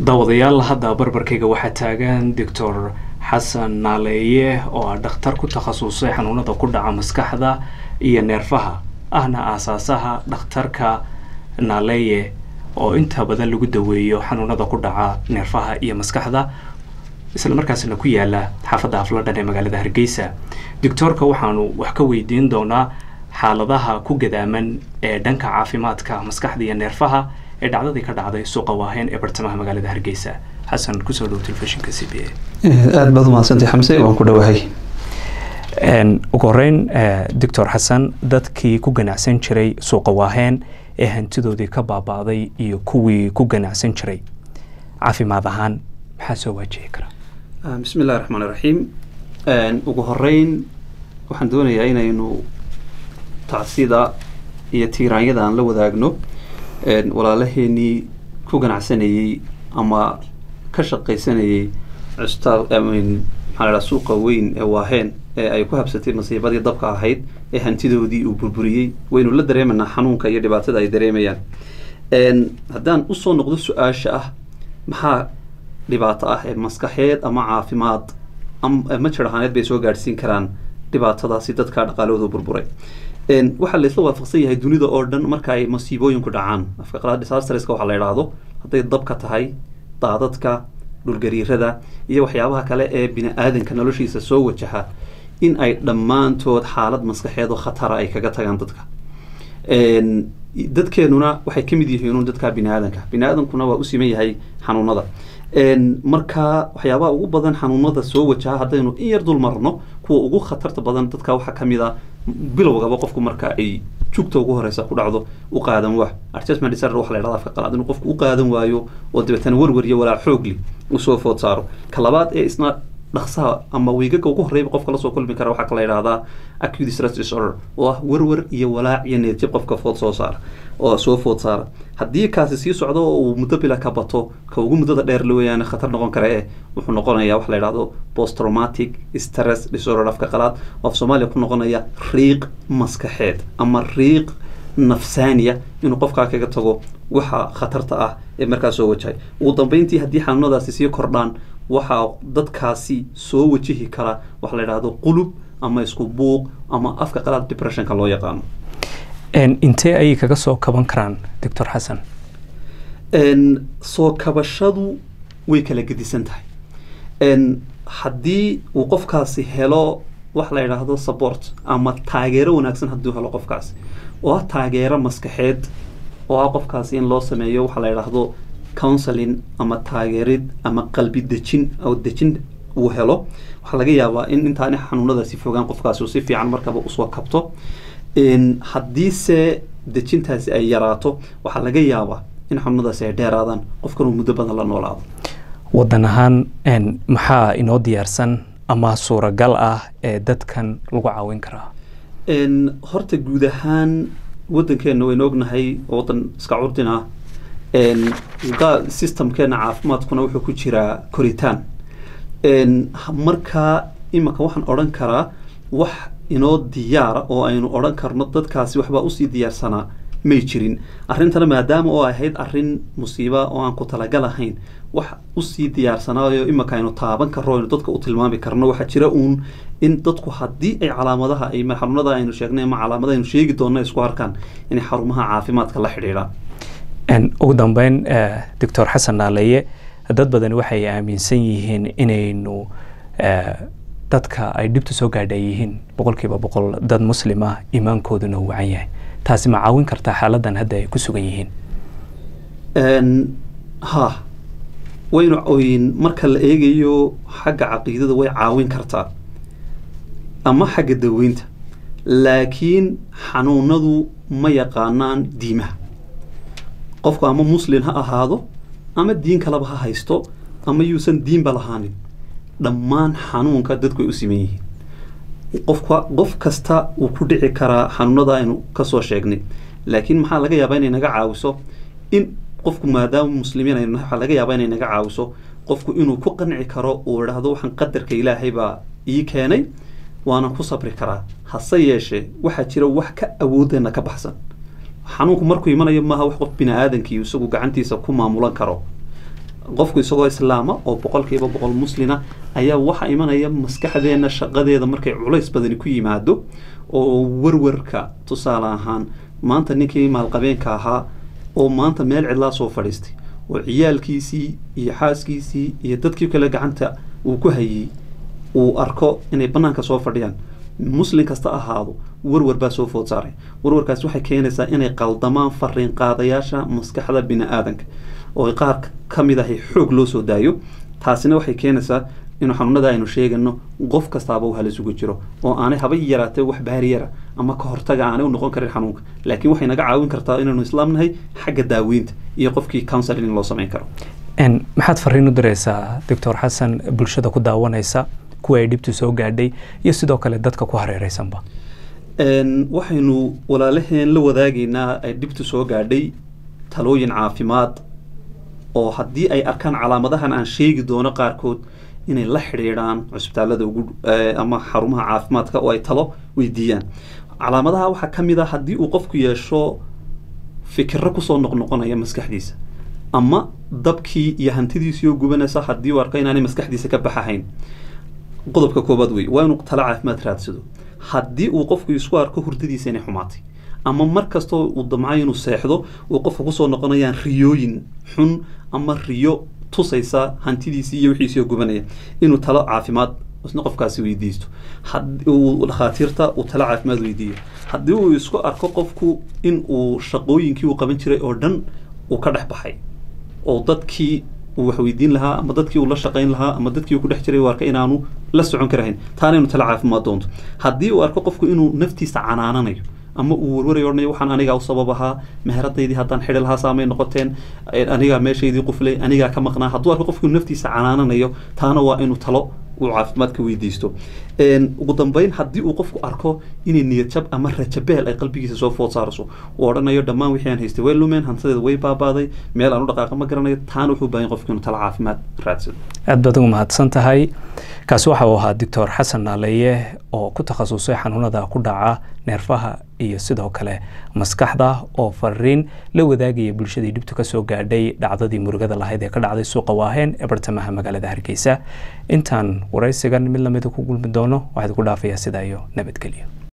daawadayaal hadda barbarkayga waxaa taagan doctor xasan naaleeye oo ah dhakhtar ku takhasusay xanuunada ku dhaca maskaxda iyo neerfaha ahna aasaasaha dhakhtarka naaleeye oo inta badan lagu daweeyo xanuunada ku dhaca neerfaha iyo maskaxda isla markaasna ku yaala xaafadda afladhan ee magaalada hargeysa doctoorka waxaanu wax ka weydiin doonaa xaaladaha ku gadaaman ee dhanka caafimaadka maskaxda iyo neerfaha ee dhacdadii ka dhacday suuqa waaheen ee bartamaha magaalada hargeysa xasan kusoo dhow telefishinka c b a aada baad umahadsantay xamse waan ku dhowahay ugu horeyn doctor xasan dadkii ku ganacsan jiray suuqa waaheen ee hantidoodii ka baaba'day iyo kuwii ku ganacsan jiray caafimaad ahaan maxaa soo waajihi kara bismi illahi raxmaan iraxiim ugu horeyn waxaan doonayaa inaynu tacsida iyo tiiraanyada aan la wadaagno walaalaheenii ku ganacsanayey ama ka shaqaysanayey cusbitaal maxaa la suuqa weyn ee waaheen ee ay ku habsatay masiibadii dabka ahayd ee hantidoodii uu burburiyey waynu la dareemanaa xanuunka iyo dhibaatada ay dareemayaan haddaan usoo noqdo su-aasha ah maxaa dhibaato ah ee maskaxeed ama caafimaad ma jir ahaaneed bay soo gaadhsiin karaan dhibaatadaasi dadka dhaqaalahooda burburay waxaa laysla waafaqsan yahay dunida oo dhan marka ay masiibooyinku dhacaan afka qalaad disastreska waxaa la idhaahdo hadday dabka tahay daadadka dhulgariirada iyo waxyaabaha kale ee bini aadanka noloshiisa soo wajaha in ay dhammaantood xaalad maskaxeed oo khatara ay kaga tagaan dadka dadkeenuna waxay ka mid yihiin dadka bini aadanka bini aadankuna waa u siman yahay xanuunada marka waxyaabaha ugu badan xanuunada soo wajaha haddaynu in yar dul marno kuwa ugu khatarta badan dadka waxaa kamid a bilowgaba qofku marka ay jugta ugu horeysa ku dhacdo u qaadan waa adjustment disorder waxa la yidhahda afka qalaad inuu qofku u qaadan waayo oo dabeetana warwariyo walaa xoogli usoo food saaro ka labaad ee isna dhaqsaha ama wiigaga ugu horreyba qofka lasoo kulmi kara waxaa kala yidhahdaa acute stress disorder oo ah warwar iyo walaac iyo needjab qofka food soo saara oo soo food saara haddii kaasi sii socdo oo uu muddo bila ka bato ka ugu muddada dheer la weeyaane khatar noqon kara eh wuxuu noqonayaa waxa la yidhahdo post traumatic stress disorder afka qalaad oo af soomaaliya ku noqonaya riiq maskaxeed ama riiq nafsaaniya inuu qofkaa kaga tago waxa khatarta ah ee markaa soo wajahay ugu dambeyntii haddii xanuunadaasi sii kordhaan waxaa dadkaasi soo wajihi kara waxa la yidhahdo qulub ama isku buuq ama afka qalaad depressionka loo yaqaano intee ayay kaga soo kaban karaan doctor xasan soo kabashadu way kala gedisan tahay haddii uu qofkaasi helo wax la yidhaahdo support ama taageero wanaagsan hadduu helo qofkaasi oo ah taageero maskaxeed oo ah qofkaasi in loo sameeyo waxa la yidhaahdo counseling ama taageerid ama qalbi dejin oo dejin uu helo waxaa laga yaabaa in intaani xanuunadaasi fogaan qofkaasi uu si fiican markaba usoo kabto haddiise dejintaasi ay yaraato waxaa laga yaabaa in xanuunadaasi ay dheeraadaan qofkan uu muddo badan la noolaado wadan ahaan maxaa inoo diyaarsan ama suuragal ah ee dadkan lagu caawin karaa horta guud ahaan waddankeenna waynu ognahay oo waddan iska curdin ah systemkeena caafimaadkuna wuxuu ku jiraa koritaan markaa imanka waxaan odhan karaa wax inoo diyaara oo aynu odhan karno dadkaasi waxbaa usii diyaarsanaa may jirin arrintana maadaama oo ahayd arrin musiiba oo aan ku talagal ahayn wax usii diyaarsanaayo imanka aynu taaban karno aynu dadka u tilmaami karno waxaa jira uun in dadku haddii ay calaamadaha ay xarunada aynu sheegnay ama calaamada aynu sheegi doonno isku arkaan inay xarumaha caafimaadka la xidhiidhaan ugu dambeyn doctor xasan naaleeye dad badan waxay aaminsan yihiin inaynu dadka ay dhibta soo gaadha yihiin boqolkiiba boqol dad muslim ah iimaankooduna uu wacan yahay taasi ma caawin kartaa xaaladan hadda ay ku sugan yihiin ha waynu oyin marka la eegayo xagga caqiidada way caawin kartaa ama xagga daweynta laakiin xanuunadu ma yaqaanaan diimaha qofku ama muslin ha ahaado ama diin kaleba ha haysto ama yuusan diinba lahaanin dhammaan xanuunka dadku ay u siman yihiin qofka qof kasta wuu ku dhici karaa xanuunada aynu kasoo sheegnay laakiin maxaa laga yaabaa inay naga caawiso in qofku maadaama muslimiin aynu nahay waxaa laga yaabaa inay naga caawiso qofku inuu ku qanci karo uu idhaahdo waxaan qadarka ilaahay baa ii keenay waanan ku sabri karaa hase yeeshee waxaa jira wax ka awoodeenna ka baxsan xanuunku markuu imanayo maaha wax qof bini aadankii isagu gacantiisa ku maamulan karo qofku isagoo islaama oo boqolkiiba boqol muslina ayaa waxaa imanaya maskaxdeena shaqadeeda markay culays badani ku yimaado oo warwarka tusaale ahaan maanta ninkii maalqabeenka ahaa oo maanta meel cidlaa soo fadhiistay oo ciyaalkiisii iyo xaaskiisii iyo dadkii kale gacanta uu ku hayey uu arko inay bannaanka soo fadhiyaan muslin kasta ahaado warwar baa soo food saaray warwarkaas waxay keenaysaa inay qaldamaan fariin qaadayaasha maskaxda bini aadanka oo qaar ka mid ahay xoog loo soo daayo taasina waxay keenaysaa inuu xanuunada aynu sheegano qof kastaaba uu halis ugu jiro oo aanay haba yaraatee wax baariyara ama ka hortaga aanay u noqon karin xanuunka laakiin waxay naga caawin kartaa inaynu islaam nahay xagga daaweynta iyo qofkii counseling loo samayn karo maxaad fariin u diraysaa doctor xasan bulshada ku daawanaysa kuwa ay dhibtu soo gaadhay iyo sidoo kale dadka ku hareereysanba waxaynu walaalaheen la wadaagaynaa ay dhibtu soo gaadhay talooyin caafimaad oo haddii ay arkaan calaamadahan aan sheegi doono qaarkood inay la xidhiidhaan cusbitaalada ugu ama xarumaha caafimaadka oo ay talo weydiiyaan calaamadaha waxaa ka mid a haddii uu qofku yeesho fikiro kusoo noqnoqonaya maskaxdiisa ama dabkii iyo hantidiisii oo gubanaysa haddii uu arko inaanay maskaxdiisa ka baxahayn qodobka koobaad wey waa inuu talo caafimaad raadsado haddii uu qofku isku arko hurdadiisa inay xumaatay ama mar kastoo uu damcayo inuu seexdo uu qofka kusoo noqonayaan riyooyin xun ama riyo tusaysa hantidiisii iyo wixiisii oo gubanaya inuu talo caafimaad isna qofkaasi weydiisto uu dhakhaatiirta uu talo caafimaad weydiiyo haddii uu isku arko qofku in uu shaqooyinkii uu qaban jiray oo dhan uu ka dhex baxay oo dadkii uu wax weydiin lahaa ama dadkii uu la shaqayn lahaa ama dadkii uu ku dhex jiray uu arka inaanu la socon karahayn taana inu talo caafimaad doonto haddii uu arko qofku inuu naftiisa canaananayo ama uu warwarayo odhanayo waxaan anigaa u sabab ahaa meheradaydii haddaan xidhi lahaa saamay noqoteen anigaa meeshaydii quflay anigaa ka maqnaa hadduu arko qofku naftiisa canaananayo taana waa inuu talo uu caafimaadka weydiisto ugu dambeyn haddii uu qofku arko inay niyadjab ama rajabeel ay qalbigiisa soo food saarayso uu odhanayo dhammaan wixii aan haystay way lumeen hantadeeda way baabaaday meel aan u dhaqaaqa ma garanayo taana wuxuu baahan qofku inuu talo caafimaad raadsado aad baad ugu mahadsan tahay kaasi waxa uu ahaa doctor xasan naaleeye oo ku takhasusay xanuunada ku dhaca neerfaha iyo sidoo kale maskaxda oo fariin la wadaagaya bulshadii dhibtu ka soo gaadhay dhacdadii murugada lahayd ee ka dhacday suuqa waaheen ee bartamaha magaalada hargeysa intaan waraysigan mid lamida ku gulmi doono waxaad ku dhaafayaa sidaa iyo nabadgelyo